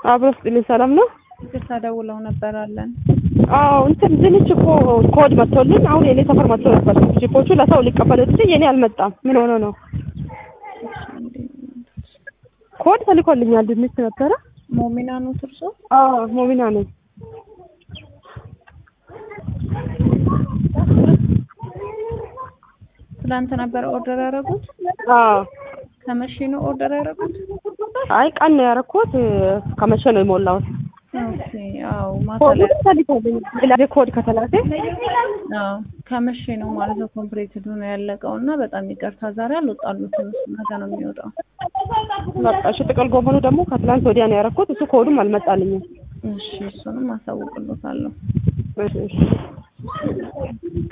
አብሮ ስጥልኝ ሰላም ነው? ይቅርታ ደውለው ነበር አለን። አዎ እንትን ድንች እኮ ኮድ መጥቶልን አሁን የኔ ሰፈር መጥቶ ነበር። ጂፖቹ ለሰው ሊቀበሉ ስ የኔ አልመጣም። ምን ሆኖ ነው? ኮድ ተልኮልኛል። ድንች ነበረ። ሞሚና ነው ትርሶ? አዎ ሞሚና ነኝ። ትናንት ነበር ኦርደር ያደረጉት? አዎ ከመቼ ነው ኦርደር ያደረጉት? አይ ቀን ነው ያደረኩት። ከመቼ ነው የሞላሁት? ኦኬ አዎ ማታ ኮዱ ላይ ተልኮልኛል። ሌላ ኮድ ከተላከ አዎ ከመቼ ነው ማለት ነው ኮምፕሌትድ ሆኖ ያለቀው እና በጣም ይቅርታ ዛሬ አልወጣሉትም። እሱ ነገ ነው የሚወጣው። በቃ እሺ። ጥቅል ጎመኑ ደግሞ ከትላንት ወዲያ ነው ያደረኩት። እሱ ኮዱም አልመጣልኝም። እሺ እሱንም አሳውቅሎታለሁ። እሺ እሺ